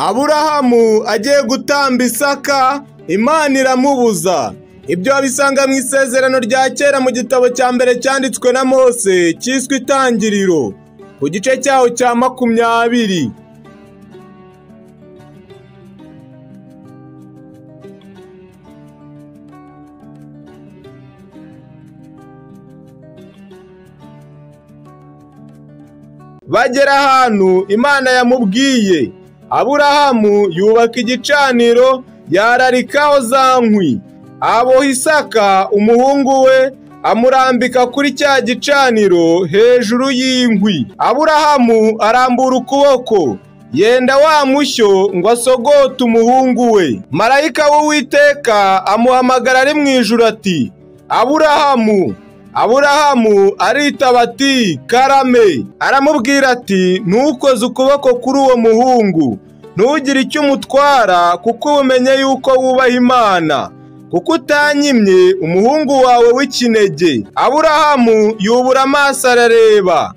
aburahamu agiye gutamba isaka imana iramubuza ibyo wabisanga mu isezerano rya kera mu gitabo cya mbere cyanditswe na mose cyiswe itangiriro ku gice cyaho cya makumyabiri bagera ahantu imana yamubwiye aburahamu yubaka igicaniro yararikaho za nkwi aboha isaka umuhungu we amurambika kuri cya gicaniro hejuru y'inkwi aburahamu arambura ukuboko yenda wa mushyo ngo asogote umuhungu we marayika w'uwiteka amuhamagara ari mu ijuru ati aburahamu aburahamu aritaba ati karame aramubwira ati ntukoze ukuboko kuri uwo muhungu ntugire icyo umutwara kuko ubumenye yuko wubaha imana kuko utanyimye umuhungu wawe w'ikinege aburahamu yubura amaso arareba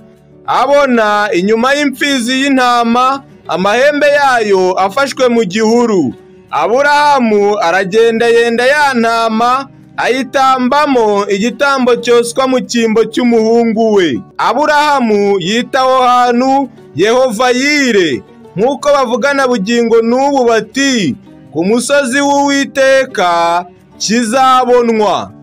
abona inyuma y'imfizi y'intama amahembe yayo afashwe mu gihuru aburahamu aragenda yenda ya ntama ayitambamo igitambo cyoswa mu cyimbo cy'umuhungu we aburahamu yitaho hantu yehova yire nk'uko bavugana bugingo n'ubu bati ku musozi w'uwiteka kizabonwa